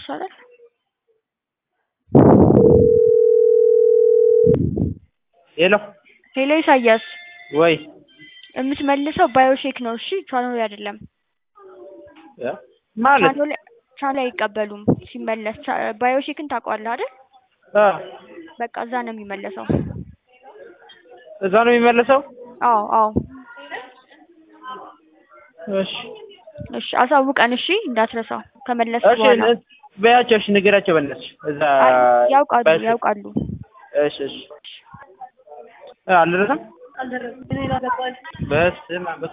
ይሻላል። ሄሎ ሄሎ ኢሳያስ ወይ የምትመልሰው ባዮሼክ ነው እሺ ቻናል አይደለም። እ ማለት ቻናል ቻናል አይቀበሉም ሲመለስ ቻ- ባዮሼክን ታውቀዋለህ አይደል? አ በቃ እዛ ነው የሚመለሰው። እዛ ነው የሚመለሰው። አዎ አዎ እሺ እሺ አሳውቀን እሺ እንዳትረሳው ከመለስ እሺ በኋላ ነ- በያቸው እሺ ንገራቸው በእነሱ እዛ አይ፣ ያውቃሉ ባዮሼክ- ያውቃሉ። እሺ እሺ እ አልደረሰም በስመ አብ